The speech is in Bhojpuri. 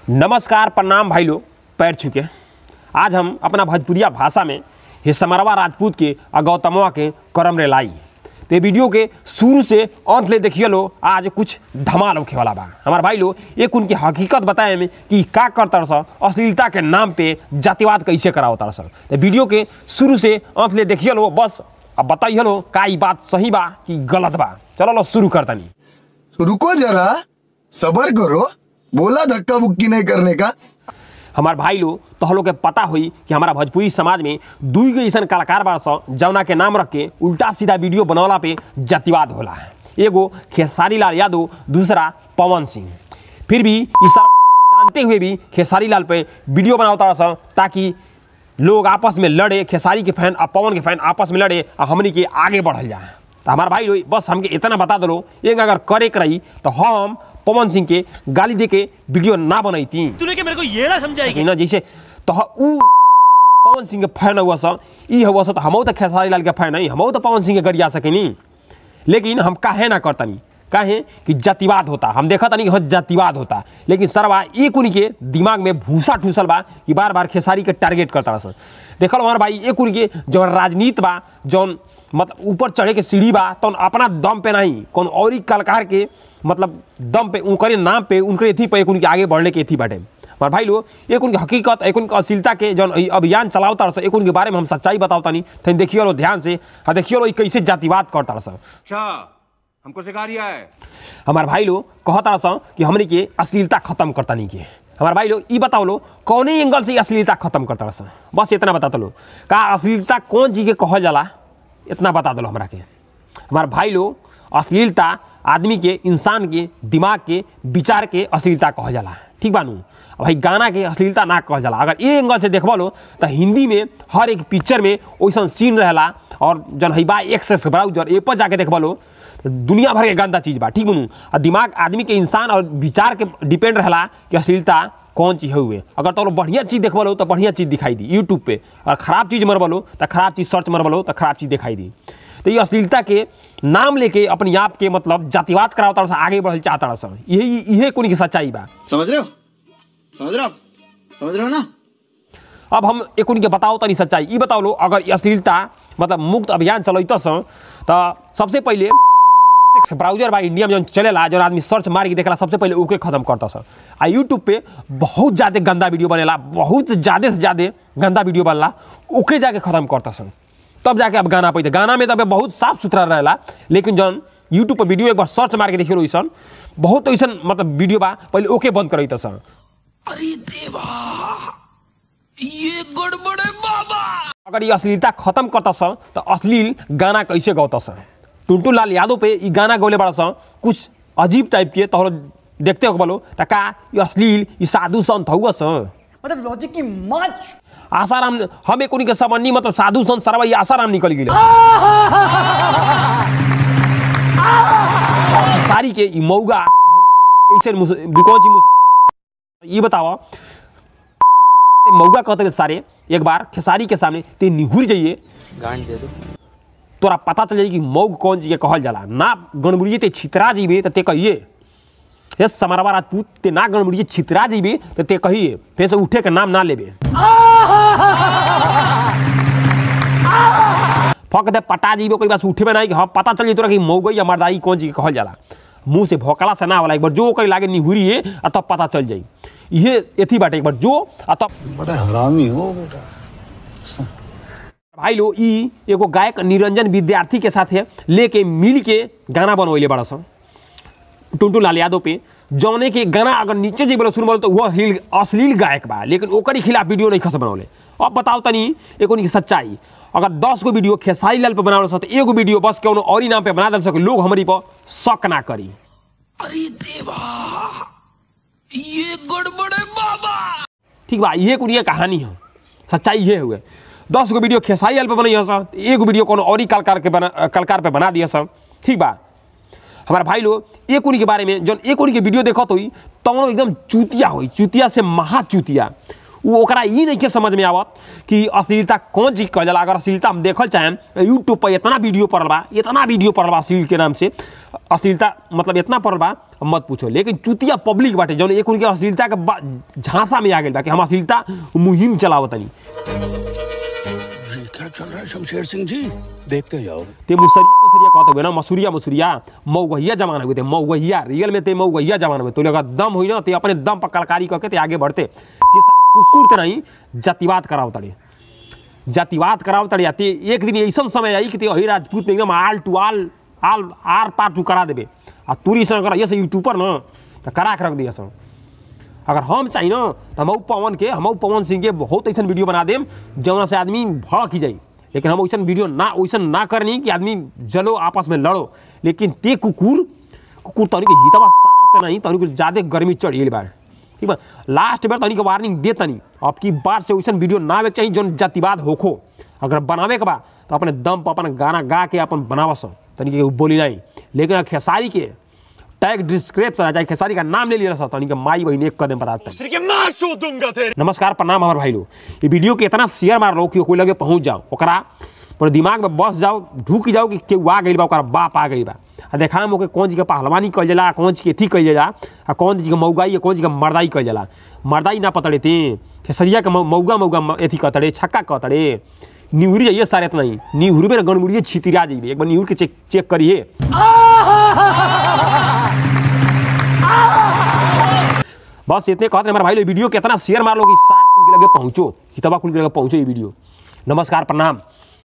नमस्कार प्रणाम भाई लोग पैर छुके आज हम अपना भोजपुरिया भाषा में ये समरवा राजपूत के और गौतमवा के करम रे लाई तो ये वीडियो के शुरू से अंत ले देखिए लो आज कुछ धमाल होखे वाला बा हमार भाई लोग एक उनकी हकीकत बताए में कि का करता सा अश्लीलता के नाम पे जातिवाद कैसे करावता सा तो वीडियो के शुरू से अंत ले देखिए लो बस अब बताइए लो का ई बात सही बा कि गलत बा चलो लो शुरू करतनी रुको जरा सबर करो बोला धक्का बुक्की नहीं करने का हमार भाई लोग तो लोग के पता हुई कि हमारा भोजपुरी समाज में दुई गो ऐसा कलाकार बार सौ जौना के नाम रख के उल्टा सीधा वीडियो बनौला पे जातिवाद होला है एगो खेसारी लाल यादव दूसरा पवन सिंह फिर भी इस सब जानते हुए भी खेसारी लाल पे वीडियो बनावता सौ ताकि लोग आपस में लड़े खेसारी के फैन और पवन के फैन आपस में लड़े और हमनी के आगे बढ़ल जाए तो हमारे भाई लोग बस हमके इतना बता दो एक अगर करे के रही तो हम पवन सिंह के गाली दे के वीडियो ना बनैती तूने क्या मेरे को ये ना समझाएगी कि ना जैसे तो ह- ऊ पवन सिंह के फैन हुआ सा ई हुआ सा तो हमहू तो खेसारी लाल के फैन नहीं हमहू तो पवन सिंह के गरिया सकेनी लेकिन हम काहे ना करतनी काहे कि जातिवाद होता हम देखा तनी कि हाँ जातिवाद होता लेकिन सरवा एक उन्हीं के दिमाग में भूसा ठूसल बा कि बार बार खेसारी के टारगेट करता सर देखल हमारे भाई एक उन्हीं के जौन राजनीति बा जौन मतलब ऊपर चढ़े के सीढ़ी बा तो अपना दम पे नहीं कौन और ही कलाकार के मतलब दम पे उनके नाम पे उनके एथी पे एक उनके आगे बढ़ने के एथी बाटे हमारे भाई लोग एक उनकी हकीकत एक उनकी अश्लीलता के जौन ई अभियान चलावता रहा एक उनके बारे में हम सच्चाई बतावता नहीं तो देखिए लो ध्यान से हाँ देखिए लो ई कैसे जातिवाद करता रहा अच्छा हमको सिखा रिया है हमारे भाई लोग कहता रहा कि हमने के अश्लीलता खत्म करता नहीं के हमारे भाई लोग ई बताओ लो कौने एंगल से ई अश्लीलता खत्म करता रहा बस इतना बता लो का अश्लीलता कौन चीज के कहल जाला इतना बता दो हमरा के हमारे भाई लोग अश्लीलता आदमी के इंसान के दिमाग के विचार के अश्लीलता कहल जाला ठीक बानू अब भाई गाना के अश्लीलता ना कहल जाला अगर ये एंगल से देखबा लो तो हिंदी में हर एक पिक्चर में वैसा सीन रहेला और जन है बा एक्सेस ब्राउजर ए पर जाके देखबा लो तो दुनिया भर के गंदा चीज बा ठीक बनू और दिमाग आदमी के इंसान और विचार के डिपेंड रहेला कि अश्लीलता कौन चीज हुए अगर तो बढ़िया चीज देखबा लो तो बढ़िया चीज दिखाई दी यूट्यूब पे और खराब चीज मरबा लो तो खराब चीज सर्च मरबा लो तो खराब चीज दिखाई दी तो ये अश्लीलता के नाम लेके अपने आप के मतलब जातिवाद करावता रहा आगे बढ़ल चाहता रहा यही यही कोनी की सच्चाई बा समझ रहे हो समझ रहे हो आप समझ रहे हो ना अब हम एक उनके बताओ तनी सच्चाई ई बताओ लो अगर ई अश्लीलता मतलब मुक्त अभियान चलत सं तो सबसे पहले ब्राउजर बा इंडिया में जौन चलेला जौन आदमी सर्च मार के देखेला सबसे पहले ओके खत्म करता सर आ यूट्यूब पे बहुत ज़्यादा गंदा वीडियो बनेला बहुत ज़्यादा से ज़्यादा गंदा वीडियो बनला ओके जाके खत्म करता सर तब जाके अब गाना पैते गाना में तब बहुत साफ सुथरा रहेला लेकिन जौन यूट्यूब पर वीडियो एक बार सर्च मार के देखिए वैसन बहुत ऐसन मतलब वीडियो बा पहले ओके बंद करैत सर अगर ये अश्लीलता खत्म करता स तो अश्लील गाना कैसे गौता स टुनटू लाल यादव पे ई गाना गौले बड़ा स कुछ अजीब टाइप के तो देखते हो बोलो त का ये अश्लील ये साधु संत हुआ स मतलब लॉजिक की माच आसाराम हम एक उनके समन्नी मतलब साधु संत सरवा ये आसाराम निकल गई सारी के ई मौगा ऐसे मुस- कौन ची मुस- ये बताओ मौगा कहते हैं सारे एक बार खेसारी के सामने ते निहुर जाइए तोरा पता चल जाई कि मौग कौन चीज के कहल जाला ना गणबुड़िए ते छितरा जीबे तो ते कहिए हे समरवा राजपूत ते ना गणबुड़िए छितरा जीबे तो ते कहिए फिर से उठे के नाम ना लेबे फक दे पटा जीबे कोई बस उठे में नहीं कि हाँ पता चल जाई तोरा कि मौगई या मर्दाई कौन चीज के कहल जाला मुंह से भोकला से ना वाला एक बार जो कहीं लागे निहुरिए आ तब पता चल जाई ये एथी बाटे एक बार जो आ तब बड़ा हरामी हो बेटा भाई लो ई एगो गायक निरंजन विद्यार्थी के साथ लेके मिल के गाना बनवैले बड़ा सन टुनटू लाल यादव पे जौने के गाना अगर नीचे जी बोलो सुन बोलो तो वह अश्लील अश्लील गायक बा लेकिन ओकर खिलाफ वीडियो नहीं खस बनौले अब बताओ तनी एक उनकी सच्चाई अगर दस गो वीडियो खेसारी लाल पे बनावल सक तो एगो वीडियो बस कौनो और ही नाम पे बना दल सके लोग हमारी पर शक ना करी ठीक बा ये कुरिया कहानी है सच्चाई ये हुए दस गो वीडियो खेसारी लाल पे बनैया सब एगो वीडियो कोनो और ही कलाकार के बना कलाकार पे बना दिया सब ठीक बा हमारा भाई लोग एक उन्हीं के बारे में जब एक उन्हीं के वीडियो देखत हुई तो एकदम चूतिया हुई चूतिया से महा चूतिया वो ओकरा ई नहीं के समझ में आवत कि अश्लीलता कौन चीज कहल जाला अगर अश्लीलता हम देखल चाहें यूट्यूब पर इतना वीडियो पड़ल बा इतना वीडियो पड़ल बा अश्लील के नाम से अश्लीलता मतलब इतना पड़ल बा अब मत पूछो लेकिन चुतिया पब्लिक बाटे जौन एक उनके अश्लीलता के बा- झांसा में आ गई बा कि हम अश्लीलता मुहिम चलावतनी ये क्या चल रहा है शमशेर सिंह जी देखते जाओ ते मुसरिया मुसरिया कहते हुए ना मसूरिया मुसरिया मऊगहिया जमाना हुए थे मऊगहिया रियल में ते मऊगहिया जमाना हुए तो अगर दम हुई ना ते अपने दम पर कलकारी करके ते आगे बढ़ते ते सारे कुकुर ते नहीं जातिवाद कराओ तड़े जातिवाद कराओ तड़े ते एक दिन ऐसा समय आई कि ते अही राजपूत में एकदम आल टू आल आल आर पार तू करा देबे आ तूरी से अगर ये से यूट्यूबर ना तो करा के रख दिया सब अगर हम चाहिए ना तो हम पवन के हम पवन सिंह के बहुत ऐसा वीडियो बना देम जौना से आदमी भड़क ही जाई लेकिन हम वैसा वीडियो ना वैसा ना करनी कि आदमी जलो आपस में लड़ो लेकिन ते कुकुर कुकुर तनी के हितवा सार ते नहीं तनी को ज्यादा गर्मी चढ़ गई बार ठीक बा लास्ट बार तनी के वार्निंग दे तनी अब की बार से वैसा वीडियो ना आवे के चाहिए जौन जातिवाद होखो अगर बनावे के बा तो अपने दम पर अपन गाना गा के अपन बनावस तनी के बोली नहीं लेकिन खेसारी के टैग डिस्क्रिप्शन आ जाए खेसारी का नाम ले लिया रहा तनी के माई बहन एक कदम पर आता है नमस्कार प्रणाम हमारे भाई लोग ये वीडियो के इतना शेयर मार लो कि कोई लगे पहुंच जाओ ओकरा पर दिमाग में बस जाओ ढूक जाओ कि केहू आ गई बा ओकरा बाप आ गई बा आ देखा हम ओके कौन चीज के पहलवानी कल जाला कौन चीज के अथी कल जाला आ कौन चीज के मऊगाई कौन चीज के मर्दाई कल जाला मर्दाई ना पतड़े थे खेसरिया के मऊ- मऊगा मऊगा म- अथी कहतड़े छक्का कहतड़े निहुरी जाइए सारे इतना ही निहुरी में गणमुड़िए छितिरा जाइए एक बार निहुर के चेक चेक करिए बस इतने कहते हैं हमारे भाई लोग वीडियो कितना शेयर मार लो कि सार कुल के लगे पहुंचो हितवा कुल के लगे पहुंचो ये वीडियो नमस्कार प्रणाम